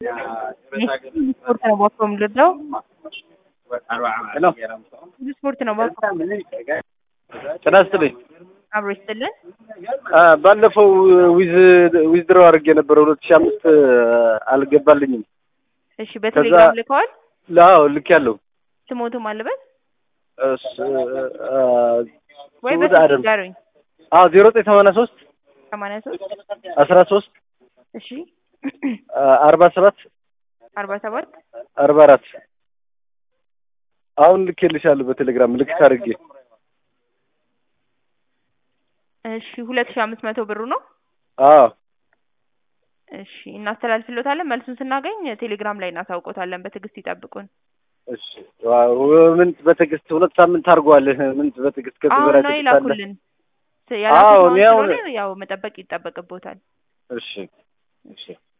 ስፖርት ነው ባኮ የምልለው ሄሎ ብዙ ስፖርት ነው ባኮ ጤና ይስጥልኝ። አብሮ ይስጥልን። አ፣ ባለፈው ዊዝ ዊዝድሮው አድርጌ የነበረ ሁለት ሺህ አምስት አልገባልኝም። እሺ በቴሌግራም ልከዋል። ላው ልክ ያለው ስሞቱም አለበት ወይ ስሙት በስልክ አደም ንገሩኝ። አዎ ዜሮ ዘጠኝ ሰማንያ ሶስት ሰማንያ ሶስት አስራ ሶስት እሺ አርባ ሰባት አርባ ሰባት አርባ አራት አሁን ልኬልሻለሁ በቴሌግራም ምልክት አድርጌ እሺ ሁለት ሺህ አምስት መቶ ብሩ ነው። አዎ እሺ እናስተላልፍሎታለን። መልሱን ስናገኝ ቴሌግራም ላይ እናሳውቆታለን። በትዕግስት ይጠብቁን። እሺ ዋው፣ ምን በትዕግስት ሁለት ሳምንት አድርጓል። ምን በትዕግስት ከዚህ አሁን በላይ ነው ትዕግስት አለ? ይላኩልን። ስ- አዎ፣ ያላኩት እኔ አሁን አሁን- ስለሆነ ያው መጠበቅ ይጠበቅቦታል። እሺ እሺ